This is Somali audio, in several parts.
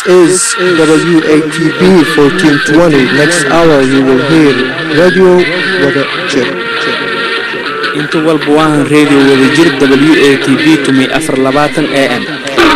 is WATB 1420. Next hour you will hear Radio Wada Jir. inta walba waahan reediyo wadajir w a t b tumay afar labaatan a m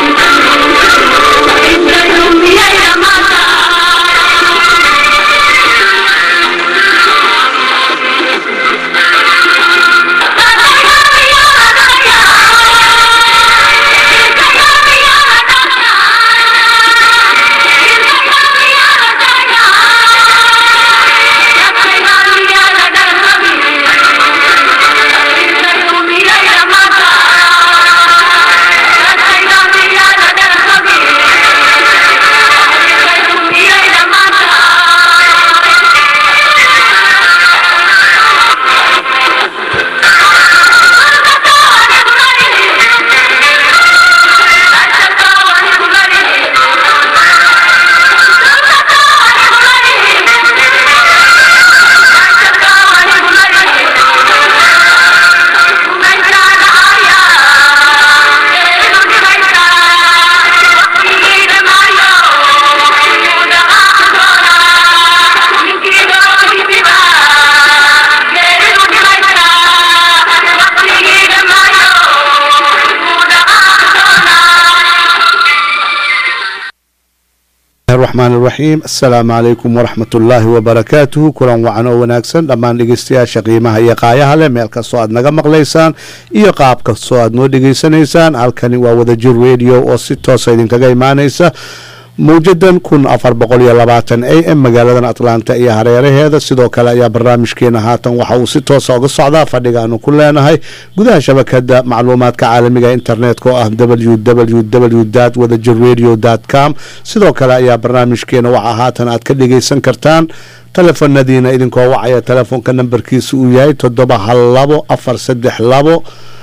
raxmaan iraxiim assalaamu calaykum waraxmat ullaahi wabarakaatuhu kulan wacan oo wanaagsan dhammaan dhegeystayaasha qiimaha iyo qaayaha leh meel kastoo aad naga maqlaysaan iyo qaab kastoo aad noo dhegeysanaysaan halkani waa wadajir radio oo si toosa idinkaga imaanaysa mawjadan kun afar boqol iyo labaatan a m magaaladan atlanta iyo hareeraheeda sidoo kale ayaa barnaamijkeena haatan waxa uu si toosa uga socdaa fadhiga aanu ku leenahay gudaha shabakada macluumaadka caalamiga internetka oo ah w w w wadajir radio com sidoo kale ayaa barnaamijkeena waxaa haatan aad ka dhegeysan kartaan telefonadiina idinkoo wacaya telefoonka nambarkiisa uu yahay toddoba hal labo afar saddex labo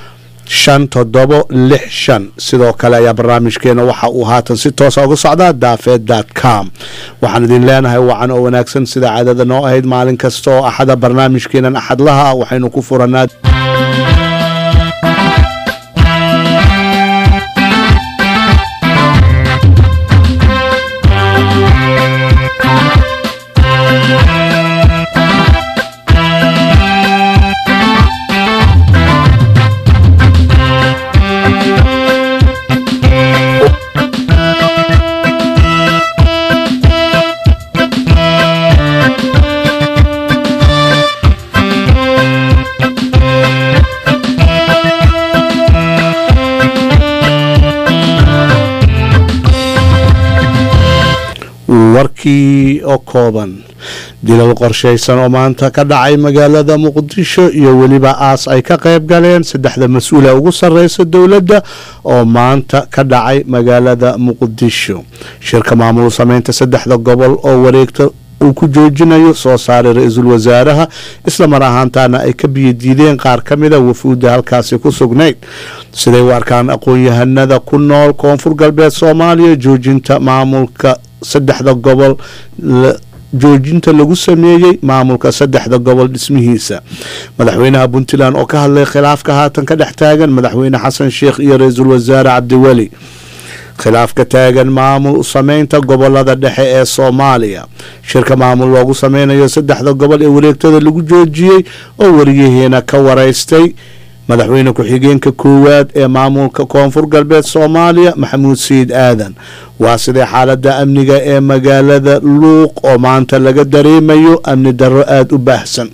shan toddobo lix shan sidoo kale ayaa barnaamijkeena waxa uu haatan si toosa uga socdaa daafeed com waxaan idin leenahay wacan oo wanaagsan sida caadada noo ahayd maalin kasta oo axada barnaamijkeenan axadlaha ah waxaynu ku furanaa warkii oo kooban dilal qorshaysan oo maanta ka dhacay magaalada muqdisho iyo weliba aas ay ka qayb galeen saddexda mas-uula ugu sarreysa dowladda oo maanta ka dhacay magaalada muqdisho shirka maamul sameynta saddexda gobol oo wareegta uu ku joojinayo soo saaray ra-iisul wasaaraha islamar ahaantaana ay ka biyadiideen qaar ka mida wafuudda halkaasi ku sugnayd siday u arkaan aqoon-yahanada ku nool koonfur galbeed soomaaliya joojinta maamulka saddexda gobol joojinta lagu sameeyey maamulka saddexda gobol dhismihiisa madaxweynaha puntland oo ka hadlay khilaafka haatan ka dhex taagan madaxweyne xasan sheekh iyo ra-iisul wasaare cabdiweli khilaafka taagan maamul sameynta gobolada dhexe ee soomaaliya shirka maamul loogu sameynayo saddexda gobol ee wareegtada lagu joojiyey oo wariyaheena ka wareystay madaxweyne ku-xigeenka koowaad ee maamulka koonfur galbeed soomaaliya maxamuud sayid aadan waa sidee xaalada amniga ee magaalada luuq oo maanta laga dareemayo amni darro aada u baahsan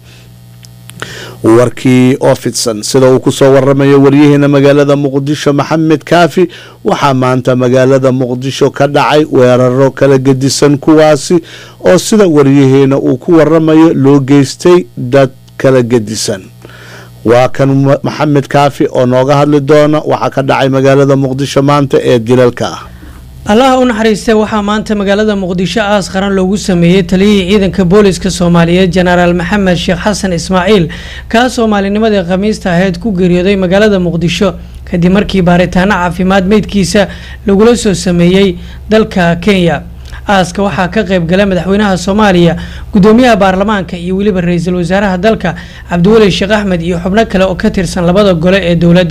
warkii oo fidsan sida uu kusoo waramayo waryaheena magaalada muqdisho maxamed kaafi waxaa maanta magaalada muqdisho ka dhacay weeraro kala gedisan kuwaasi oo sida waryaheena uu ku waramayo loo geystay dad kala gedisan waa kan maxamed kaafi oo nooga hadli doona waxaa ka dhacay magaalada muqdisho maanta ee dilalka ah allaha u naxariistay waxaa maanta magaalada muqdisho aas qaran loogu sameeyey taliyihii ciidanka booliska soomaaliyeed jenaraal maxamed sheekh xasan ismaaciil kaa soomaalinimadii khamiista ahayd ku geeriyooday magaalada muqdisho kadib markii baaritaano caafimaad meydkiisa lagula soo sameeyey dalka kenya aaska waxaa ka qayb gala madaxweynaha soomaaliya gudoomiyaha baarlamaanka iyo weliba ra-iisul wasaaraha dalka cabdiweli sheekh axmed iyo xubno kale oo ka tirsan labada gole ee dowladda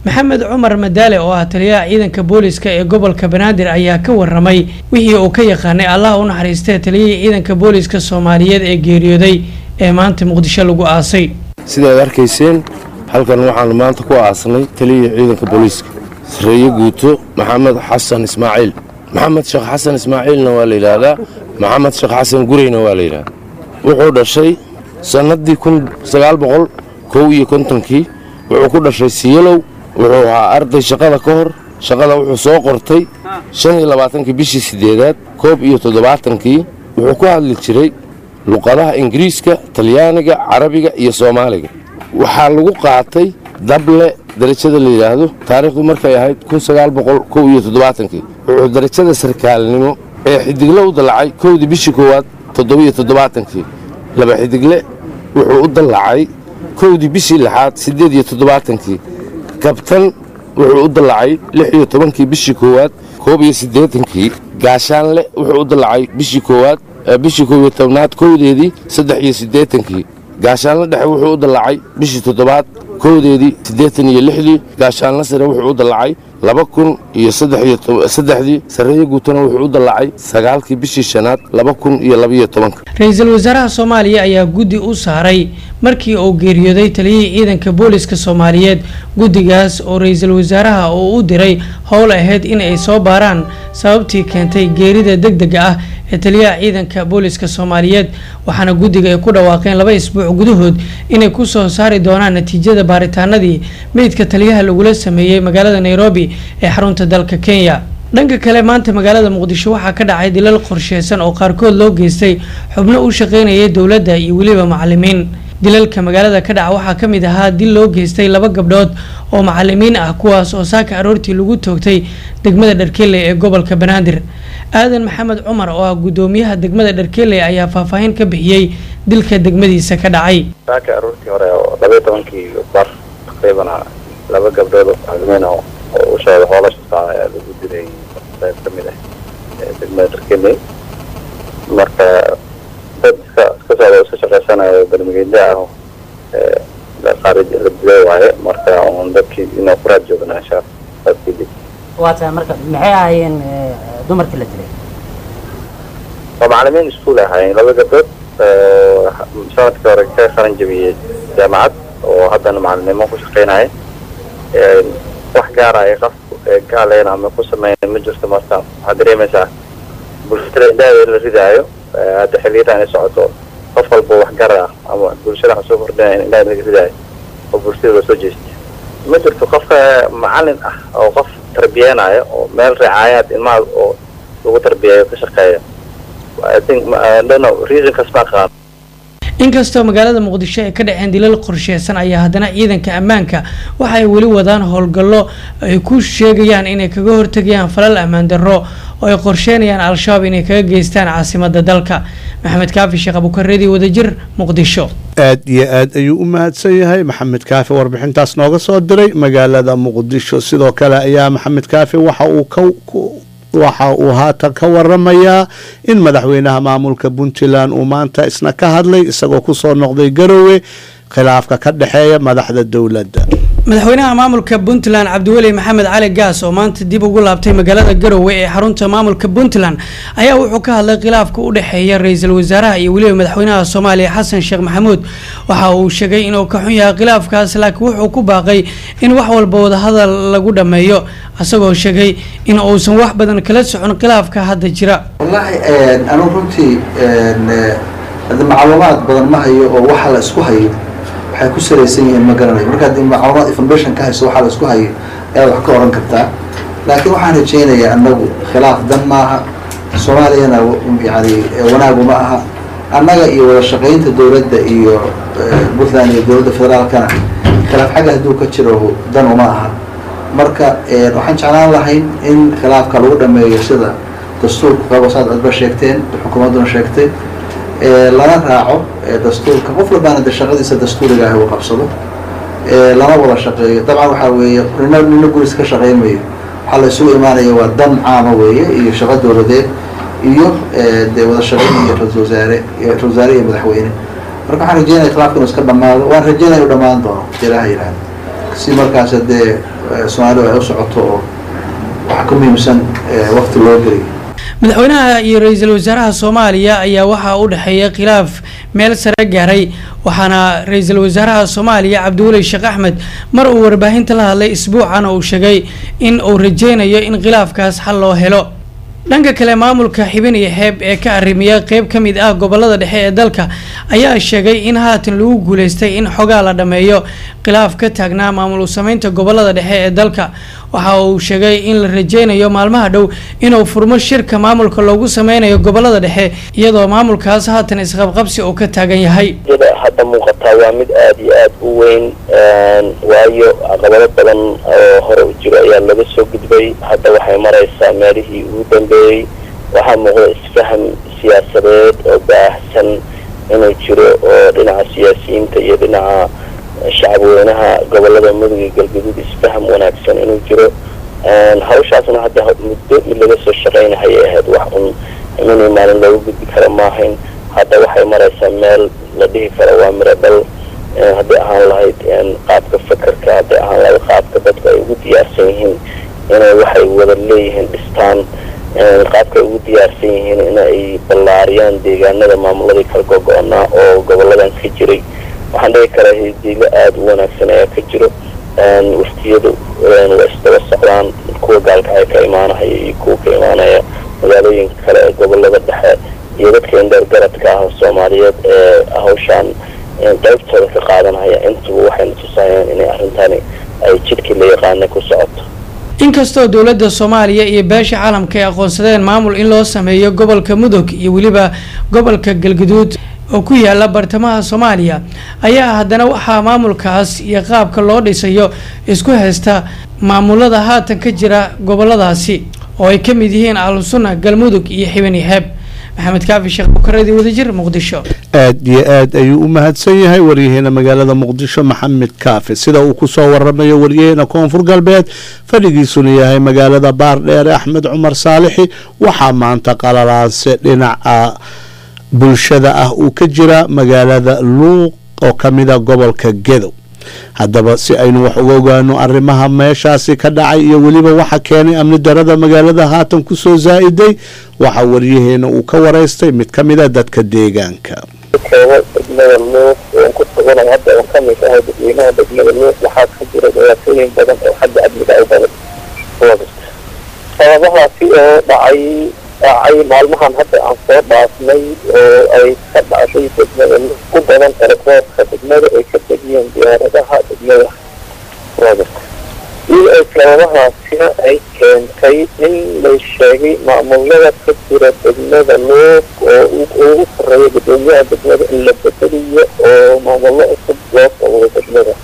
maxamed cumar madaale oo ah taliyaha ciidanka booliska ee gobolka banaadir ayaa ka waramay wixii uu ka yaqaanay allah u naxariistee taliyihii ciidanka booliska soomaaliyeed ee geeriyooday ee maanta muqdisho lagu aasay sidaad arkayseen halkan waxaanu maanta ku aasnay taliyihii ciidanka booliiska sareeye guuto maxamed xasan ismaaciil maxamed sheekh xasan ismaaciilna waa la yidhaahdaa maxamed sheekh xasan gureyna waa la yidhahdaa wuxuu dhashay sannaddii kun sagaal boqol kow iyo kontonkii wuxuu ku dhashay siyalow wuxuu ahaa arday shaqada ka hor shaqada wuxuu soo qortay shan iyo labaatankii bishii siddeedaad koob iyo toddobaatankii wuxuu ku hadli jiray luqadaha ingiriiska talyaaniga carabiga iyo soomaaliga waxaa lagu qaatay dable darajada la yidhaahdo taariikhdu markay ahayd kun sagaal boqol kow iyo toddobaatankii wuxuu darajada sarkaalnimo ee xidigle u dallacay kowdii bishii koowaad toddobiyo toddobaatankii laba xidigle wuxuu u dallacay kowdii bishii lixaad siddeed iyo toddobaatankii kabtan wuxuu u dallacay lix iyo tobankii bishii koowaad koob iyo siddeetankii gaashaanle wuxuu u dallacay bishii koowaad bishii koob iyo tobnaad kowdeedii saddex iyo siddeetankii gaashaanle dhexe wuxuu u dallacay bishii toddobaad kowdeedii siddeetan iyo lixdii gaashaanle sare wuxuu u dallacay laba kun iyo saddexdii sarreeye guutana wuxuu u dallacay sagaalkii bishii shanaad laba kun iyo labaiyo tobanka ra-iisul wasaaraha soomaaliya ayaa guddi u saaray markii uu geeriyooday taliyihii ciidanka booliska soomaaliyeed guddigaas oo ra-iisul wasaaraha uu u diray howl ahayd in ay soo baaraan sababtii keentay geerida deg dega ah ee taliyaha ciidanka booliska soomaaliyeed waxaana guddiga ay ku dhawaaqeen laba isbuuc gudahood inay ku soo saari doonaan natiijada baaritaanadii meydka taliyaha lagula sameeyey magaalada nairobi ee xarunta dalka kenya dhanka kale maanta magaalada muqdisho waxaa ka dhacay dilal qorsheysan oo qaarkood loo geystay xubno u shaqeynayay dowladda iyo weliba macalimiin dilalka magaalada ka dhaca waxaa ka mid ahaa dil loo geystay laba gabdhood oo macalimiin ah kuwaas oo saaka aroortii lagu toogtay degmada dharkeley ee gobolka banaadir aadan maxamed cumar oo ah guddoomiyaha degmada dharkeley ayaa faahfaahin ka bixiyey dilka degmadiisa ka dhacay saaka aroortii hore oo labaiyo tobankii bar taqriiban laba gabdhood oo macalimiin oo u socda hoolasha socda ayaa lagu dilay qayb ka mid ah degmada dharkeley marka dad iska iska socda oo iska shaqaysanayo barmigeedle ah qaarij la dilay waaye marka un dadkii inuu kuraad joognaa insha dadkii waa tahay marka maxay ahaayeen dumarkii la dilay waa macalimiin iskuul ahaayeen laba gabdhood sanadkii hore ka qaran jabiyey jaamacad oo haddana macalinimo ku shaqeynaya wax gaara ay qaf gaaleyn ama ku sameyn ma jirto marka waxaad dareemaysaa bulshada indhaheeda la ridaayo hadda xiliyadan ay socoto qof walba wax gar ah ama bulshada waxaa soo kordhinaya in indhaheeda laga ridaayo oo bulshada loo soo jeestay ma jirto qofka macalin ah oo qof tarbiyeenaya oo meel ricaayaad ilmaha oo lagu tarbiyeeyo ka shaqeeya I think I don't know reasonkaas ma aqaan inkastoo magaalada muqdisho ay ka dhaceen dilal qorsheysan ayaa haddana ciidanka ammaanka waxa ay weli wadaan howlgallo ay ku sheegayaan inay kaga hortegayaan falal ammaan darro oo ay qorsheynayaan al-shabaab inay kaga geystaan caasimada dalka maxamed kaafi sheekh abukareedi wadajir muqdisho aad iyo aad ayuu u mahadsan yahay maxamed kaafi warbixintaas nooga soo diray magaalada muqdisho sidoo kale ayaa maxamed kaafi waxa uu ka waxa uu haatan ka waramayaa in madaxweynaha maamulka puntland uu maanta isna ka hadlay isagoo kusoo noqday garowe khilaafka ka dhexeeya madaxda dowladda madaxweynaha maamulka puntland cabdiweli maxamed cali gaas oo maanta dib ugu laabtay magaalada garowe ee xarunta maamulka puntland ayaa wuxuu ka hadlay khilaafka u dhexeeya ra-iisul wasaaraha iyo weliba madaxweynaha soomaaliya xasan sheekh maxamuud waxa uu sheegay inuu ka xun yahay khilaafkaas laakiin wuxuu ku baaqay in wax walba wadahadal lagu dhammeeyo isagoo sheegay in uusan wax badan kala socon khilaafka hadda jira wallaahi anugu runtii hadda macluumaad badan ma hayo oo waxa la isku hayo waxay ku salaysan yihiin ma garanayo markaad macluumaad information ka hayso waxaa la isku hayo ayaad wax ka oran kartaa laakiin waxaan rajaynayaa annagu khilaaf dan maaha soomaaliyana yani wanaagu ma aha annaga iyo wada shaqaynta dowladda iyo puntland iyo dowladda federaalkana khilaaf xagga hadduu ka jiro dan uma aha marka waxaan jeclaan lahayn in khilaafka lagu dhameeyo sida dastuurka qabasaad adba sheegteen xukuumadduna sheegtay lana raaco dastuurka qof walbaana de shaqadiisa dastuuriga ah uu qabsado lana wada shaqeeyo dabcan waxaa weeye nina nina guris ka shaqeymayo waxaa la isugu imaanaya waa dan caama weeye iyo shaqo dowladeed iyo dee wada shaqeyn iyo ra-isul wasaare ra-isul wasaare iyo madaxweyne marka waxaan rajeynaya khilaafka inuu iska dhamaado waan rajeynaya inuu dhamaan doono ilaaha yidhahda si markaas dee soomaalidu ay u socoto oo waxaa ka muhiimsan waqti loo geliyo madaxweynaha iyo ra-iisul wasaaraha soomaaliya ayaa waxaa u dhexeeya khilaaf meel sare gaaray waxaana ra-iisul wasaaraha soomaaliya cabdiweli sheekh axmed mar uu warbaahinta la hadlay isbuucan uu sheegay in uu rajeynayo in khilaafkaas xal loo helo dhanka kale maamulka xibin iyo xeeb ee ka arrimiya qeyb ka mid ah gobolada dhexe ee dalka ayaa sheegay in haatan lagu guuleystay in xogaa la dhammeeyo khilaaf ka taagnaa maamul sameynta gobolada dhexe ee dalka waxa uu sheegay in la rajeynayo maalmaha dhow inuu furmo shirka maamulka loogu sameynayo gobolada dhexe iyadoo maamulkaas haatan isqabqabsi uu ka taagan yahay hadda muuqataa waa mid aada iyo aada u weyn waayo caqabado badan oo hore u jiro ayaa laga soo gudbay hadda waxay maraysaa meelihii ugu dambeeyey waxaa muuqda isfaham siyaasadeed oo baahsan inuu jiro oo dhinaca siyaasiyiinta iyo dhinaca shacabweynaha gobolada mudug iyo galgaduud isfaham wanaagsan inuu jiro hawshaasna hadda muddo mid laga soo shaqaynahayay ahayd wax un iminii maalin looga gudbi karo maahayn hadda waxay maraysaa meel la dhihi karo waa miro dhal hadday ahaan lahayd qaabka fakerka hadday ahaan lahayd qaabka dadku ay ugu diyaarsan yihiin inay waxay wada leeyihiin dhistaan qaabka ay ugu diyaarsan yihiin in ay ballaariyaan deegaanada maamuladii kala gogo-onaa oo goboladan ka jiray waxaan dhihi karaa hidiilo aada u wanaagsan ayaa ka jiro waftiyadu waa isdaba socdaan kuwa gaalkacay ka imaanahaya iyo kuwa ka imaanaya magaalooyinka kale ee gobolada dhexe iyo dadka indheer garadka ah soomaaliyeed ee hawshaan qaybtooda ka qaadanaya intuba waxayna tusayaan inay arrintani ay jidhkii la yaqaana ku socoto inkastoo dowladda soomaaliya iyo beesha caalamka ay aqoonsadeen maamul in loo sameeyo gobolka mudug iyo weliba gobolka galgaduud oo ku yaala bartamaha soomaaliya ayaa haddana waxaa maamulkaas iyo qaabka loo dhisayo isku haysta maamulada haatan ka jira goboladaasi oo ay ka mid yihiin ahlusunna galmudug iyo xibin iyo xeeb maxamed kaafi sheekh bukaradii wadajir muqdisho aad iyo aad ayuu u mahadsan yahay waryaheena magaalada muqdisho maxamed kaafi sida uu kusoo waramayo waryaheena koonfur galbeed fadhigiisuna yahay magaalada baardheere axmed cumar saalixi waxaa maanta qalalaanse dhinaca bulshada ah uu ka jira magaalada luuq oo ka mida gobolka gedow haddaba si aynu wax uga ogaano arrimaha meeshaasi ka dhacay iyo weliba waxa keenay amni darada magaalada haatan kusoo zaa-iday waxaa waryaheena uu ka waraystay mid ka mida dadka deegaanka keena degmada luuq oon ku suganay hadda oon ka mid ahay dadweynaha degmada luuq waxaa ka jira dhibaatooyin badan oo xagga amniga ay badan sababahaasi oo dhacay dhacay maalmahan hadda aan soo dhaafnay oo ay ka dhacday degmada luuq ku badan eraboorka degmada ay ka tegiyeen diyaaradaha degmada iyo ay sababahaasina ay keentay in la sheegay maamulada ka jira degmada luuq oo ugu koreeya gudoomiyaha degmada in la bedeliyo oo maamullo cusub loo sawiro degmada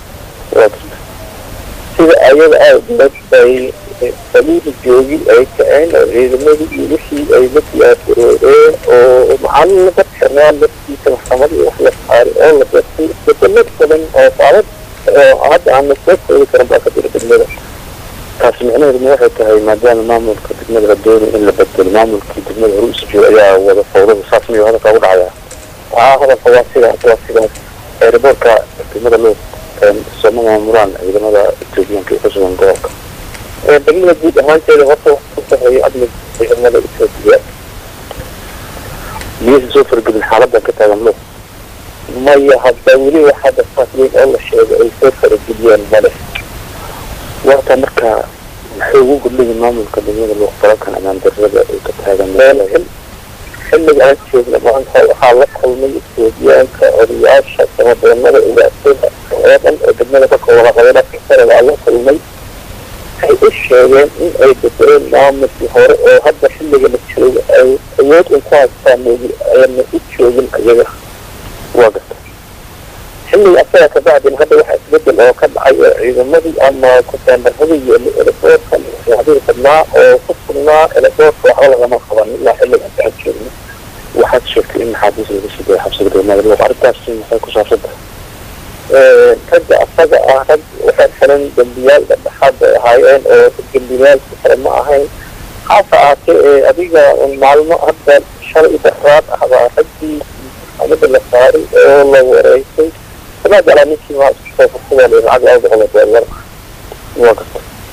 sida ayada awgeed bay saliida joogi ay kaceen oo ciidamadii iyo wixii ay la diyaargaroodeen oo macalin laga xirnaa laftiisa maxkamadii wax la saaray oo la gartay isbedelo badan oo saalad oo hadda aan la soo koobi karin baa ka jira degmada taasi micnaheeduna waxay tahay maadaama maamulka degmada la doonay in la bedelo maamulkii degmada hore usi jooga ayaa wada fawdada saas miyuu hadalka ugu dhacaya haa hadalka waa sidaas waa sidaas eeriboorka degmada loo sooma maamulaan ciidamada etoobiyaanka ee ku sugan gobolka degmada guud ahaanteeda horta wax ku saxeeyo amniga ciidamada etoobiya miyaysan soo fargelin xaaladan ka taagan loo maya hadda weli waxaa dafaas weyn oo la sheegay ay soo farageliyeen male warta marka maxay ugu gudlayiin maamulka degmada loo falalkan amaan darrada ay ka taagan xilliga aan joogna maanta waxaa la kulmay etoobiyaanka odayaasha samadoonada ugaasada oo dhan oo degmada ka kooban qabada kasara waa la kulmay waxay u sheegeen in ay bedeleen maamulkii hore oo hadda xilliga la jooga ay awood un ku haystaan moogi ayna u joogin ayaga waa garta xilliga asaga kabacdin hadda waxaa isbedel oo ka dhacay oo ciidamadii ama kuteendaradii iyo elefoorka waxyaabihi badnaa oo ku sugnaa elefoorka waxba lagama qaban ilaa xilliga aan joogno waxaad sheegtay in maxaabiis laga sii daya xabsiga degmada luuq arrintaasi maxay ku saabsan tahay ragga asaga ah rag waxay xiran dembiyaal dhexdhexaad bay ahaayeen oo dembiyaalki kale ma ahayn haase ahaatee ee adiga maalmo hadda shalay daraad ah baa raggii amada la saaray oo la wareysay sanaa galaa ninkii maa isku soo fursadaa lacag laba boqol oo doolar waa garta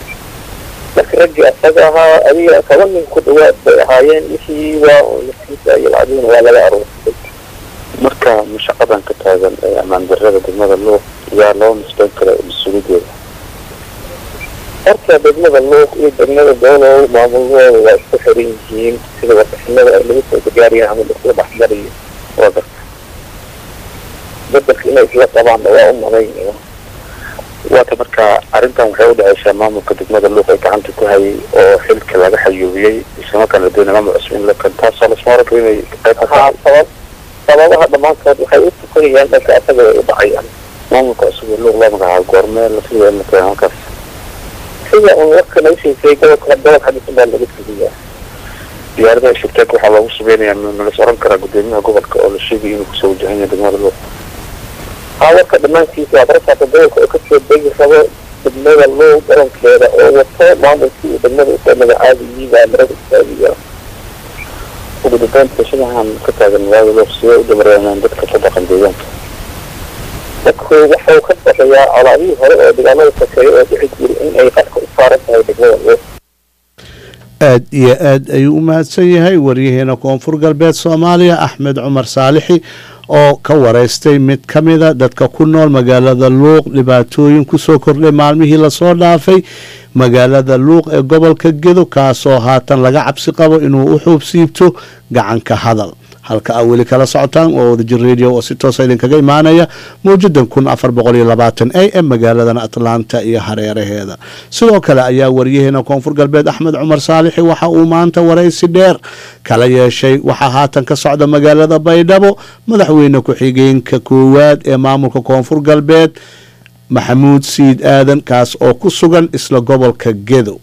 marka raggii asaga ahaa adiga toban nin ku dhawaad bay ahaayeen wixii waa lasiisa iyo lacagina waa laga aruursay marka mashaqadan ka taagan ee ammaan darrada degmada luuq yaa loo nisbeyn kara mas-uuliyadeeda horta degmada luuq iyo degmada doolow maamulahooda waa isku xiran yihiin sida warbixinada ay lagu soo gargaariyaan ama laisla dhexgalayo waa garta bedelka inay isla qabaanna waa u malaynaya waata marka arrintan waxay udhexeysaa maamulka degmada luuq ee gacanta ku hayay oo xilka laga xayuubiyey islamarkaana la doonay maamul cusub in la kan taasoo lasma oran karo inay qayb ka tahay sabab sababaha dhammaantood waxay u tukanayaan dhanka asaga ay u dhacayaan maamulka cusub ee luuq loo magacaabo goormee la filaya in la keeno halkaas sida un warka naga sheegtay gobolka gobol xadiisan baa laga tegiyaa diyaaradaha shirteek waxaa loogu subeynayaa nalas oran karaa gudoomiyaha gobolka oo la sheegay inuu kusoo wajahan yahay degmada luuq haa warka dhammaantiisa waa barasaaka gobolka oo kasoo degi rabo degmada luuq garoonkeeda oo wato maamulkii uu degmada usoo magacaabiyey baa marada istaagiya ugu dambeynta shadahan ka taagan magaalada luuq sidee u damareenaan dadka ka dhaqan deegaanka dadku waxau ka baqayaa colaadihii hore oo dagaalada sokeeye oo dhici jiray in ay qarka u saaran tahay degmada luuq aad iyo aad ayuu u mahadsan yahay waryaheena koonfur galbeed soomaaliya axmed cumar saalixi oo ka wareystay mid ka mida dadka ku nool magaalada luuq dhibaatooyin kusoo kordhay maalmihii lasoo dhaafay magaalada luuq ee gobolka gedo kaasoo haatan laga cabsi qabo inuu u xuub siibto gacanka hadal halka aa weli kala socotaan waa wadajir radio oo si toosa idinkaga imaanaya mawjadan kun afar boqol iyo labaatan a m magaaladan atlanta iyo hareeraheeda sidoo kale ayaa waryaheena koonfur galbeed axmed cumar saalixi waxa uu maanta waraysi dheer kala yeeshay waxaa haatan ka socda magaalada baydhabo madaxweyne ku-xigeenka koowaad ee maamulka koonfur galbeed maxamuud siid aadan kaas oo ku sugan isla gobolka gedo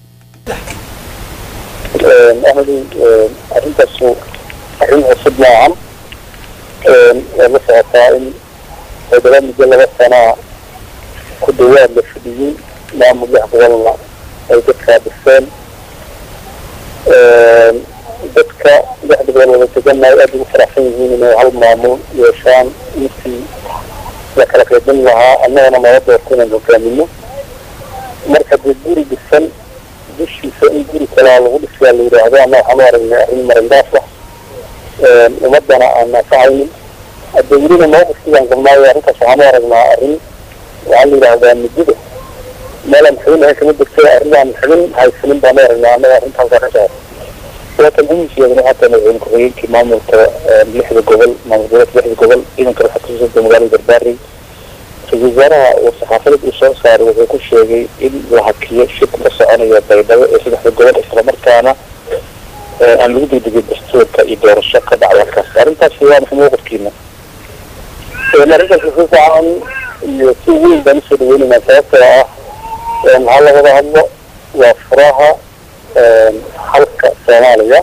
arintaasu arrin cusub maahan waa la socotaa in toddoba muddo laba sanaa ku dhawaad la fadhiyey maamul lix gobolna ay dadkaa dhiseen dadka lixda gobol wada deganay aada ugu faraxsan yihiin inay hal maamul yeeshaan intii la kala qaybin lahaa annagana nala doorto inaan hogaamino marka dee guri dhisan dushiisa in guri kalaa lagu dhisayaa la yidhaahdo ama waxaan u aragnay arrin marindaaf ah ummadana aan naafacaynin hadda welina mawqifkiibaan qabnaayo arrintaas waxaan u aragnaa arrin waxaa la yidhaahdaa muddada meelaan xubin ahayn kama degtay arrinaan xubin haysanin baan u aragnaa annaga arrinta halkaa ka socota waatan muhiimkeedana haatan madaxweyne ku-xigeenkii maamulka lixda gobol maamul goboleedka lixda gobol ciidanka waxaa kasoo socda magaalada garbaari ra-isul wasaaraha uu saxaafadad uu soo saaray wuxuu ku sheegay in la hakiyo shirka ka soconaya baydhabo ee saddexda gobol islamarkaana aan lagu degdegin dastuurka iyo doorasho ka dhacay halkaas arrintaasi waa maxay mawqifkiina arrintaas si fiican iyo si weyn baan usoo dhaweynaynaa sababtoo ah maxaa la wada hadlo waa furaha halka soomaaliya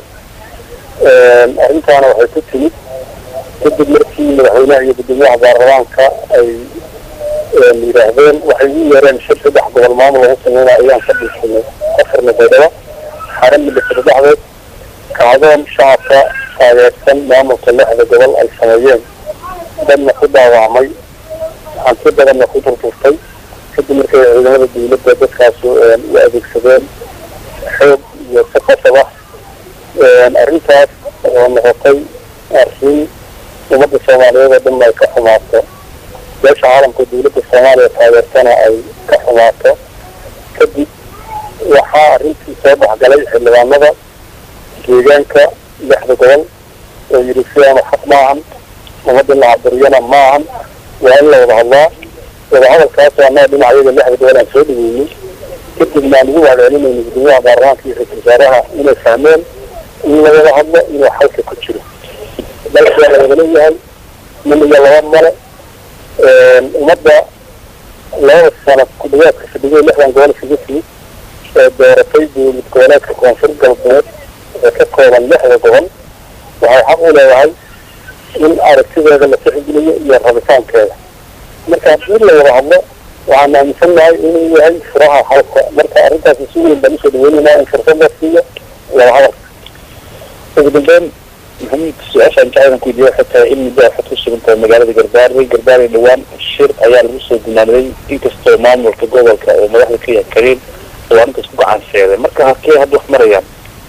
arrintaana waxay ku timid kadib markii madaxweynaha iyo gudoomiyaha baarlamaanka ay yidhaahdeen waxay ugu yeereen shir saddex gobol maamul lagu sameynaa ayaan ka dhiisanay afarna baydhabo xaran midhasada dhexdeed kacdoon shacabka taageersan maamulka lixda gobol ay sameeyeen dadna ku dhaawacmay hanti badanna ku durturtay kadib markay ciidamada dawladda dadkaas u adeegsadeen xoog iyo si qasab ah arrintaas oo noqotay arrin ummadda soomaaliyeed oo dhan ay ka xumaato beesha caalamka dawladda soomaaliya taageertana ay ka xumaato kadib waxaa arrintii soo dhexgalay xildhibaanada deegaanka lixda gobol oo yidhi sidaanu xaq maahan ummadda la caburiyana maahan waa in la wada hadlaa wadahadalkaasoo annaga dhinacyada lixda gobol aan soo dhaweynay kadibna aan ugu wacdcelinayna gudoomiyaha baarlamaanka iyo ra-isul wasaaraha inay fahmeen in la wada hadlo inuu xalka ku jiro dalka waa la wada leeyahay nin iyo laba male ummadda labada sano ku dhawaadka fadhigay lixdan gobol isugu timid ee dooratay dowlad goboleedka koonfur galbeed ee ka kooban lixda gobol waxay xaq u leedahay in aragtideeda la tixgeliyo iyo rabitaankeeda marka haddii la wada hadlo waxaan aaminsannahay inuu yahay furaha halka marka arrintaasi si weyn baan usoo dhaweynaynaa in fursad la siiyo wada hadalka ugu dambeyn maxamuud su-aashaan jacaylan ku weydiiya waxay tahay in muddo waxaad ku sugan tahay magaalada garbaari garbaari dhawaan shir ayaa lagu soo gunaanaday inkastoo maamulka gobolka oo madaxda ka yahay kariin waa ninka isku gacan sheegay marka halkee hadda wax marayaan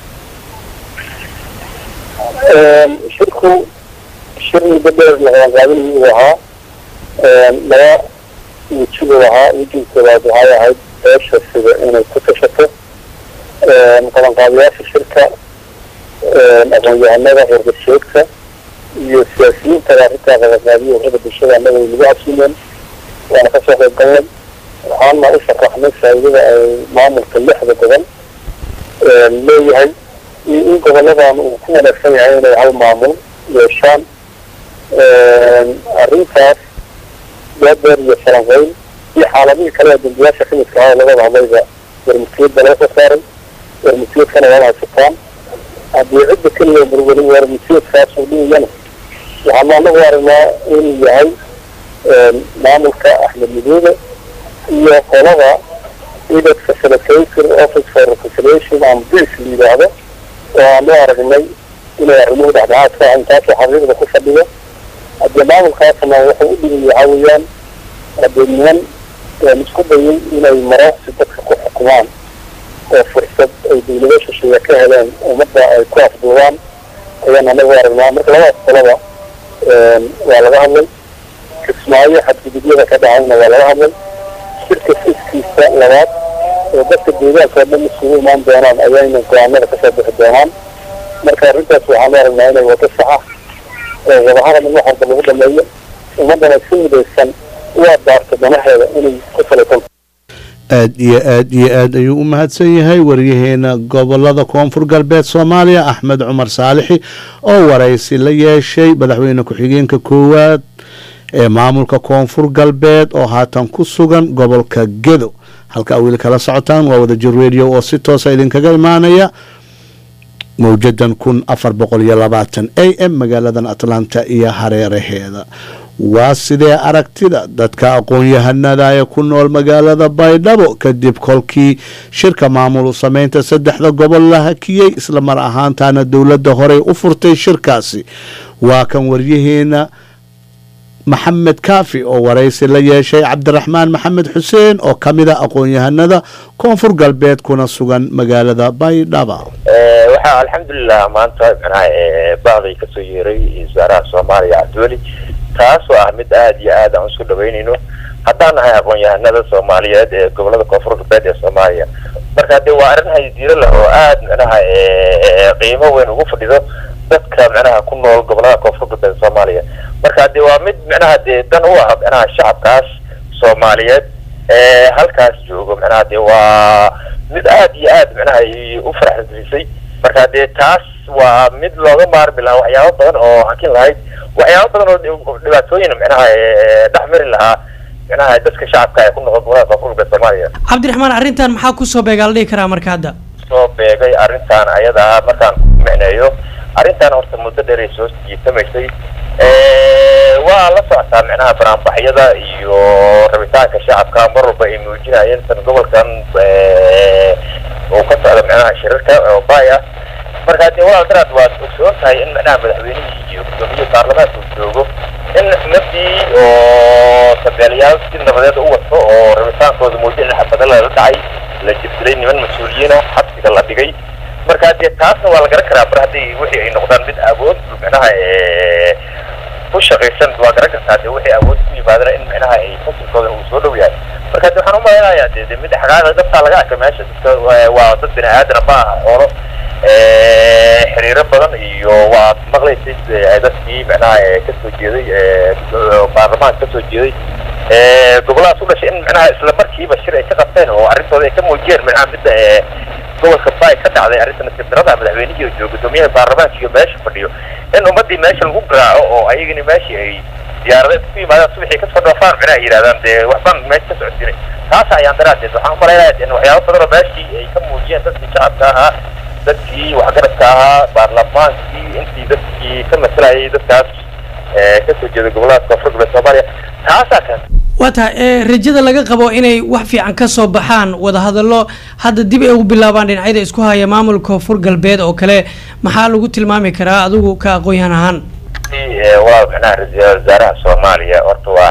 shirku shir muddo dheer lahaanqaadinayuu uu ahaa laba wejibuu ahaa wejiga koowaad waxay ahayd beesha sida inay ku tashato qabanqaabiyaasha shirka aqoon-yahanada horgasheegka iyo siyaasiyiinta arrintaa qabanqaabiya urada bulshada annaga ay nagu casuumeen waana kasoo qayb galnay waxaana u sharaxnay faa'iidada ay maamulka lixda gobol leeyahay iyo in goboladan uu ku wanaagsan yahay inay hal maamul yeeshaan arrintaas daadeer iyo falanqeyn iyo xaaladihii kale ee dambiyaasha ximidka ah oo labada hadlayba warmutiyadda laga soo saaray warmutiyadkana waad haysataan haddii cidda keliya burweli warmutiyadkaas uu dhigayana waxaanu anagu aragnaa inuu yahay maamulka axmed midoobe iyo qolada edad facilitator office for reconciliation and peace la yidhaahdo oo aanu aragnay inay arrimuhu dhexdhexaad ka ahayn taasoo xaqiiqda ku fadhiyo haddii maamulkaasna wuxuu u dhigay waxaa weeyaan haddii niman isku dayay inay marooqsi dadka ku xukumaan oo fursad ay dawlado shisheeye ka heleen ummadda ay ku afduubaan ayaan anagu aragnaa marka labadaas qolaba waa laga hadlay kismaayo xadgudubyada ka dhacayna waa laga hadlay shirka fiskiisa labaad oo dadka deegaanka oo dhan isugu imaan doonaan ayayna go-aanada kasoo bixi doonaan marka arrintaas waxaanu aragnaa inay wado saxa oo wadahadal in wax walba lagu dhameeyo ummaddana si midaysan u abaarto danaheeda inay ku salaysan aad iyo aad iyo aad ayuu u mahadsan yahay waryaheena gobolada koonfur galbeed soomaaliya axmed cumar saalixi oo waraysi la yeeshay madaxweyne ku-xigeenka koowaad ee maamulka koonfur galbeed oo haatan ku sugan gobolka gedo halka weli kala socotaan waa wadajir radio oo si toosa idinkaga imaanaya mawjadan kun afar boqol iyo labaatan a m magaaladan atlanta iyo hareeraheeda waa sidee aragtida dadka aqoon-yahanada ee ku nool magaalada baydhabo kadib kolkii shirka maamul sameynta saddexda gobol la hakiyey isla mar ahaantaana dowladda horey u furtay shirkaasi waa kan waryaheena maxamed kaafi oo waraysi la yeeshay cabdiraxmaan maxamed xuseen oo ka mid a aqoon-yahanada koonfur galbeed kuna sugan magaalada baydhaba waxaa alxamdulilah maanta manaha bacday kasoo yeeray wasaaraha soomaaliya cabdiweli taas oo ah mid aada iyo aad aan isku dhaweynayno haddaan nahay aqoon-yahanada soomaaliyeed ee gobolada koonfur galbeed ee soomaaliya marka dee waa arrin haydiiro leh oo aada manaha qiimo weyn ugu fadhido dadka manaha ku nool gobolada koonfur galbeed soomaaliya marka dee waa mid manaha dee dan u ah manaha shacabkaas soomaaliyeed ee halkaas joogo manaha dee waa mid aada iyo aad manaha u faraxgelisay marka dee taas waa mid looga maarmi lahaa waxyaabo badan oo hakin lahayd waxyaabo badan oo dhibaatooyin manaha dhex mari lahaa manaha dadka shacabka ee ku noqon gobolada koonfur galbeed soomaaliya cabdiraxmaan arrintan maxaa kusoo beegaa la dhihi karaa marka hadda soo beegay arrintan ayada markaan ku micneeyo arrintan horta muddo dheer ay soo jiitamaysay waa la socotaa micnaha banaanbaxyada iyo rabitaanka shacabka mar walba ay muujinayeen tan gobolkan uu ka socda micnaha shirarka oo baay ah marka dee walaal daraad waad ogsoon tahay in micnaha madaxweynihii iyo guddoomiye baarlamaanka uu joogo in nafdii oo sabeelayaal si nabadeed u wato oo rabitaankooda muujin in xabada lala dhacay la jibsilay niman mas-uuliyiina xabsiga la dhigay marka dee taasna waa la garan karaa mar haddii wixii ay noqdaan mid awood micnaha ku shaqaysan waa garan kartaa dee wixii awood ku yimaadana in micnaha ay fasilkooda uu soo dhow yahay marka de waxaan umaleynayaa de de mid xaqaaqa dabtaa laga arkay meesha dadka waa dad bini aadana ma aha xoolo xiriiro badan iyo waa maqlaysay dadkii micnaha kasoo jeeday baarlamaanka kasoo jeeday goboladaas u dhashay in micnaha isla markiiba shir ay ka qabteen oo arrintooda ay ka muujiyeen micnaha midda gobolka baay ka dhacday arrinta nasiibdarada madaxweynihii oo jooga guddoomiyaha baarlamaanka iyo meesha fadhiyo in ummadii meesha lagu garaaco oo ayagani meeshii ay diyaarada ku yimaadaan subaxii kasoo dhoofaan micnaha ay yidhahdaan dee waxbaan meesha ka socodsiinay taas ayaan daraadeed waxaan umalaynaya in waxyaabo badan oo meeshii ay ka muujiyeen dadkii shacabka ahaa dadkii waxgaradka ahaa baarlamaankii intii dadkii ka masalayay dadkaas kasoo jeeda gobolada koonfur galbeed soomaaliya taasaa kan waa tahay rajada laga qabo inay wax fiican ka soo baxaan wadahadallo hadda dib ay ugu bilaabaan dhinacyada isku haya maamulka koonfur galbeed oo kale maxaa lagu tilmaami karaa adigu ka aqoon-yahan ahaan waa micnaha ra-iisul wasaaraha soomaaliya horta waa aan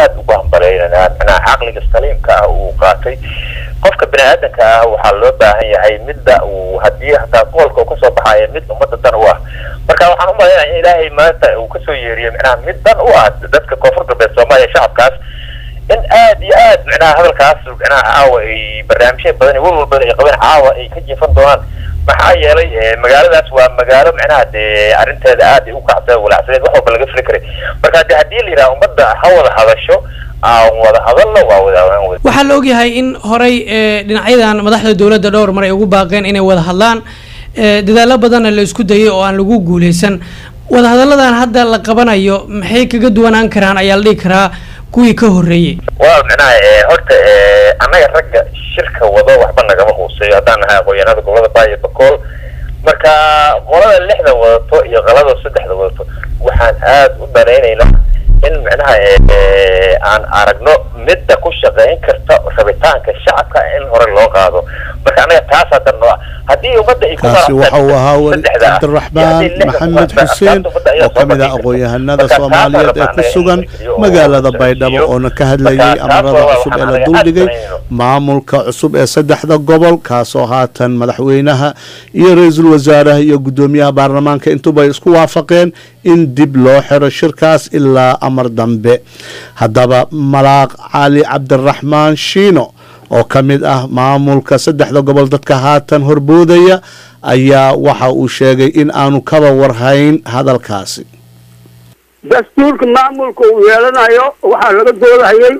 aada ugu hambaleynanaa macnaha caqliga saliimka ah uu qaatay qofka bini aadanka ah waxaa loo baahan yahay midda uu haddii hataa goolka uu kasoo baxayo mid ummadda dan u ah marka waxaan u malaynaya in ilaahay maanta uu kasoo yeeriyo macnaha mid dan u ah dadka koonfur galbeed soomaaliya shacabkaas in aad iyo aad macnaha hadalkaas macnaha caawa ay barnaamijya badan iyo walwal badan ay qabeen caawa ay ka jiifan doonaan maxaa yeelay magaaladaas waa magaalo macnaha dee arrinteeda aad ay u kacsa walacsadeed wax walba laga fili karay marka de haddii la yidhaha ummadda ha wada hadasho aan wada hadalno waa wada waxaa la ogyahay in horey dhinacyadan madaxda dowladda dhowr mar ay ugu baaqeen inay wada hadlaan dadaalo badanna la isku dayay oo aan lagu guuleysan wadahadalladan hadda la qabanayo maxay kaga duwanaan karaan ayaa la dhihi karaa kuwii ka horreeyey waa macnaha horta annaga ragga shirka wado waxba nagama huuseeyo haddaan nahay aqoonyahanada gobolada baa iyo bakool marka qolada lixda wadato iyo qalada saddexda wadato waxaan aad u danaynaynaa in macnaha aan aragno midda ku shaqayn karta rabitaanka shacabka in hore loo qaado marka annaga taas hadda noo haddii ummadda ay kaasi waxa uu ahaa weli cabdiraxmaan maxamed xuseen oo ka mid ah aqoon-yahanada soomaaliyeed ee ku sugan magaalada baydhabo oona ka hadlayay amarada cusub ee la duldhigay maamulka cusub ee saddexda gobol kaasoo haatan madaxweynaha iyo ra-iisul wasaaraha iyo guddoomiyaha baarlamaanka intuba isku waafaqeen in dib loo xiro shirkaas ilaa amar dambe haddaba malaaq cali cabdiraxmaan shiino oo ka mid ah maamulka saddexda gobol dadka haatan horboodaya ayaa waxa uu sheegay in aanu kaba warhayn hadalkaasi dastuurka maamulka uu yeelanayo waxaa laga doodahayay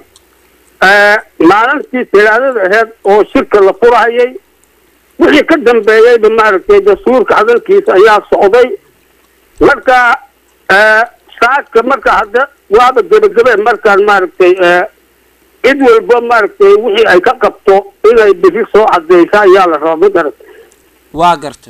maalintii talaadada aheyd oo shirka la furahayay wixii ka dambeeyeyba maaragtay dastuurka hadalkiisa ayaa socday marka saadka marka hadda waaba gebagabe markaan maaragtay cid walba maaragtay wixii ay ka qabto inay bisi soo cadeysa ayaa la rabaa ma garata waa garta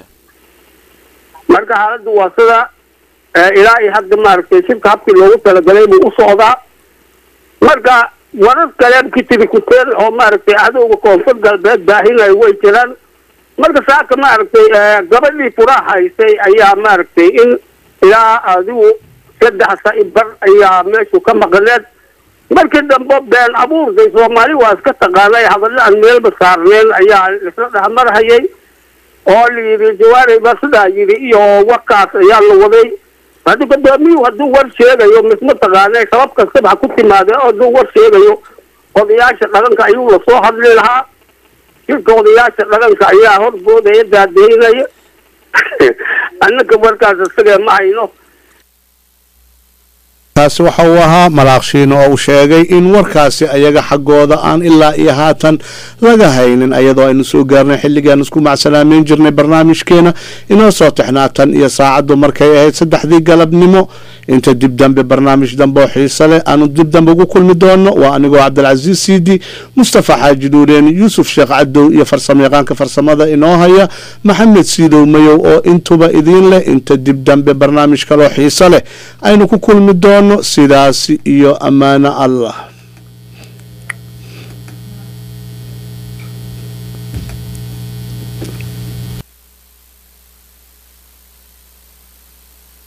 marka xaaladda waa sida ilaa iyo hadda maaragtay shirka habkii loogu talagalay buu u socdaa marka warar kale kitiri kuteen oo maaragtay cadowga koonfur galbeed baahinayo way jiraan marka saaka maaragtay gabadhii furaha haysay ayaa maaragtay in ilaa adigu saddex sa bar ayaa meeshu ka maqneed markii dambe been abuurkay soomaali waa iska taqaanay hadallo aan meelba saarneen ayaa isla dhexmarhayay oo la yidhi jawaarey baa sidaa yidhi iyo warkaas ayaa la waday haddii gudoomiyuhu hadduu war sheegayo misma taqaanay sabab kastaba ha ku timaadee oo hadduu war sheegayo odayaasha dhaqanka ayuu lasoo hadli lahaa shirka odayaasha dhaqanka ayaa horboodaya daadeynaya annaka warkaas isagee ma hayno kaasi waxa uu ahaa malaaqshiino oo uu sheegay in warkaasi ayaga xaggooda aan ilaa iyo haatan laga haynin ayadoo aynu soo gaarnay xilligaan isku macsalaameyn jirnay barnaamijkeena inoo soo tixnaa tan iyo saacaddu markay ahayd saddexdii galabnimo inta dib dambe barnaamij dambe oo xiise leh aanu dib dambe ugu kulmi doono waa anigoo cabdilcasiis siidi mustafa xaaji dhuureen yuusuf sheekh cadow iyo farsamayaqaanka farsamada inoo haya maxamed siidow mayow oo intuba idiin leh inta dib dambe barnaamij kaloo xiise leh aynu ku kulmi doono sidaasi iyo ammaano allah